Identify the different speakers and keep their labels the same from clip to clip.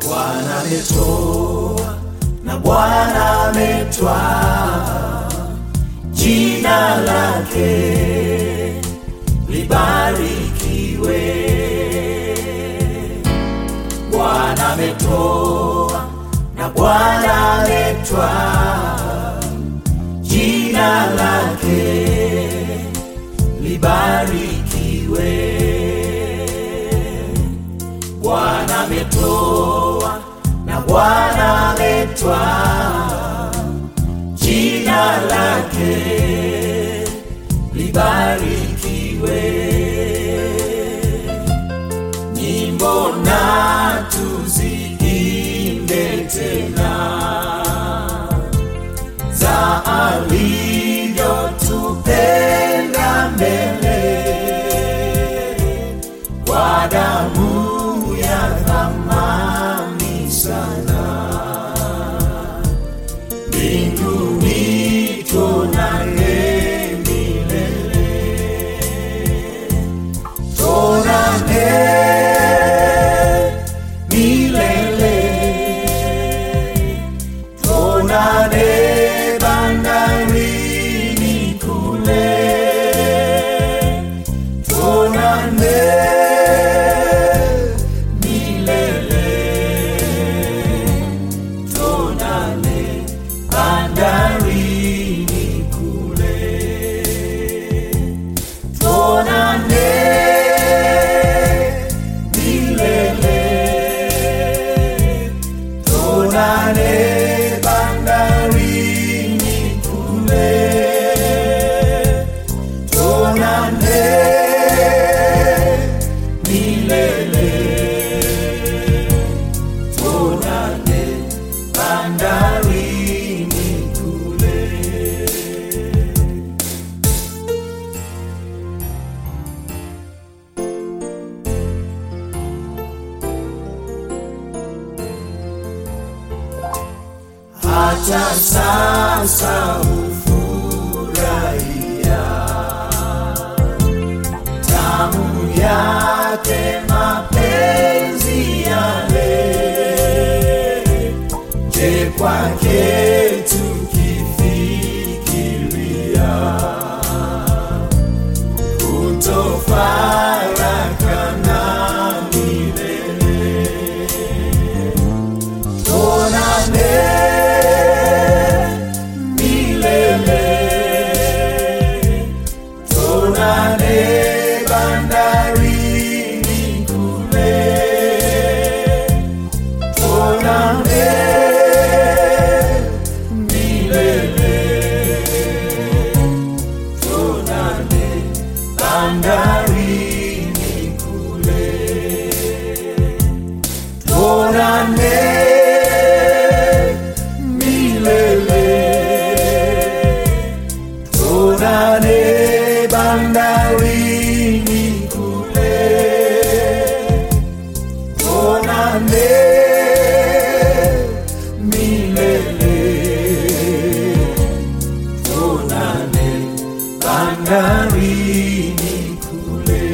Speaker 1: Bwana ametoa na Bwana ametwaa, jina lake libarikiwe. Bwana ametoa na Bwana ametwaa, jina lake libarikiwe. Bwana ametoa na Bwana ametwaa, jina lake libarikiwe. Nyimbo na tuziimbe tena za alivyotupenda mbele kwa damu ya thamani sana mbinguni tuonane milele tuonane milele tuonane bandarini kule tuonane milele tuonane bandarini kule tuonane milele tuonane bandarini kule tuonane milele tuonane bandarini kule hata sasa hufurahia tamu yake mapenzi yale je kwake tukifikiria kutofarakana milele tuonane milele tuonane bandarini kule tuonane milele tuonane bandarini kule tuonane milele tuonane bandarini kule tuonane milele tuonane bandarini kule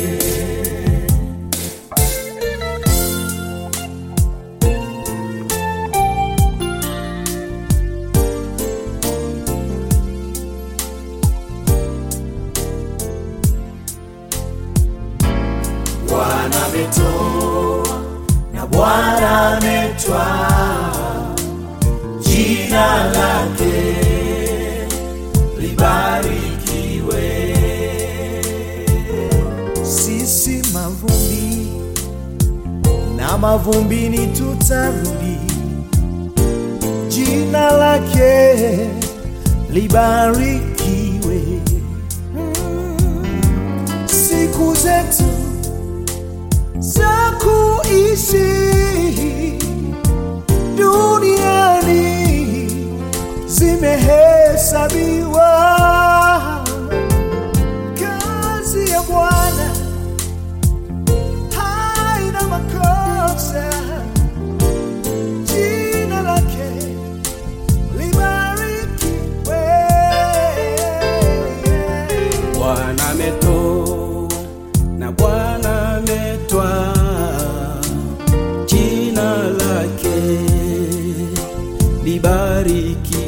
Speaker 1: Bwana ametoa na Bwana ametwaa, jina lake libarikiwe.
Speaker 2: sisi mavumbi na mavumbini tutarudi, jina lake libarikiwe. Mm, Siku zetu za kuishi duniani zimehesabiwa. Kazi ya Bwana haina makosa, jina lake libarikiwe.
Speaker 1: Bwana ametoa na Bwana ametwaa, lake libariki